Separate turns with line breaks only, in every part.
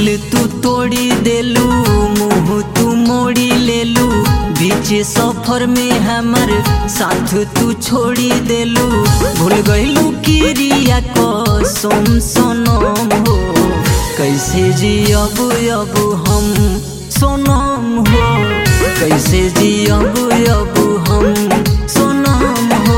दिल तू तोड़ी देलू मुंह तू मोड़ी लेलू बीच सफर में हमर साथ तू छोड़ी देलू भूल गईलू किरिया कसम सनम हो कैसे जी अब अब हम सोनम हो कैसे जी अब अब हम सोनम हो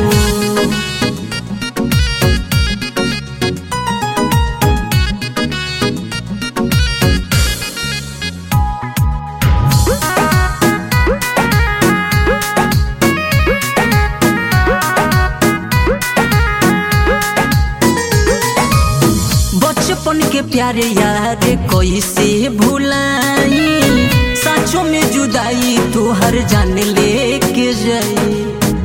बचपन के प्यारे यार कैसे भुलाई साँचों में जुदाई तू हर जान लेके जाई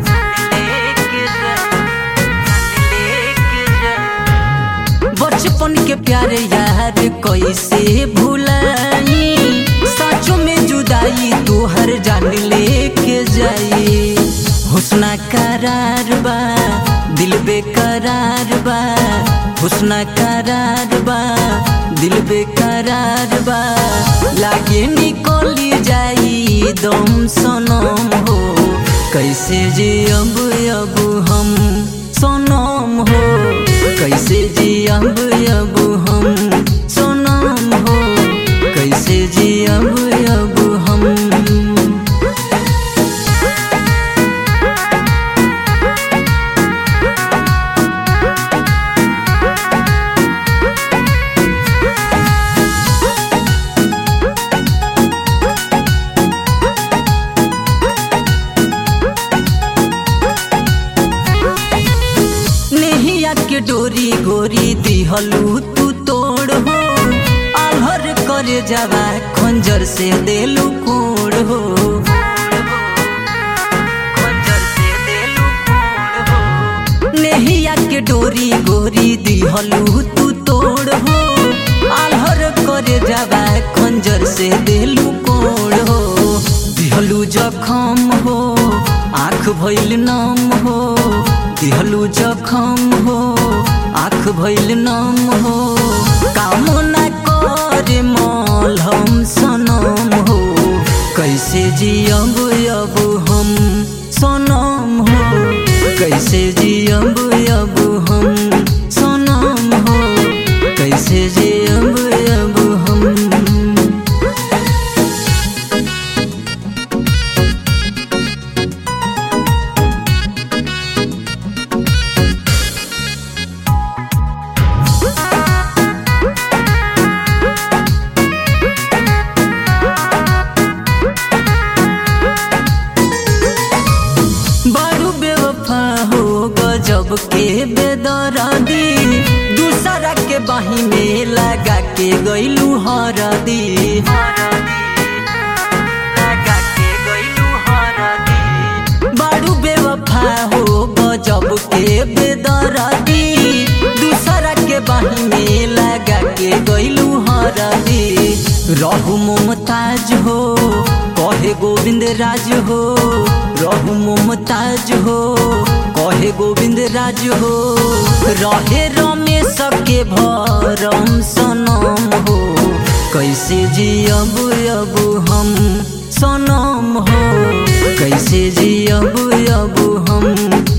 बचपन के प्यारे यार कैसे भुलाई साँचों में जुदाई तू हर जान लेके जाई हुस्ना करार बा दिल बेकरार बा हुस्ना करार बा दिल बेकरार बा लागे निकली जाई दम सनम हो कैसे जी अब अब हम सनम हो कैसे जी अब अब हम सनम हो कैसे जी अब अब हम नेहिया के डोरी गोरी दिहलू तू तोड़ हो आल्हर करे जावा खंजर से देलू कोड़ हो नेहिया के डोरी गोरी दिहलू तू तोड़ हो आल्हर करे जावा खंजर से देलू कोड़ हो दिहलू जखम हो आँख भइल नम हो दिहलू जखम हो आँख भइल नम हो काम न करे मलहम सनम हो कैसे जी अब अब हम सनम हो कैसे जी अब अब हम सनम हो कैसे जी अब अब हम बड़ू बेवफा हो गजब के बेदरादी दूसरा के बाही में लगा के गईलू हरदी बड़ू बेवफा हो गजब के बेदरादी दूसरा के बाही में लगा के गईलू हरदी रहू मुमताज हो कहे गोविंद राज हो रहू मुमताज हो कहे गोविंद राज हो रहे रमेश के भरम सनम हो कैसे जी अब अब हम सनम हो कैसे जी अब अब हम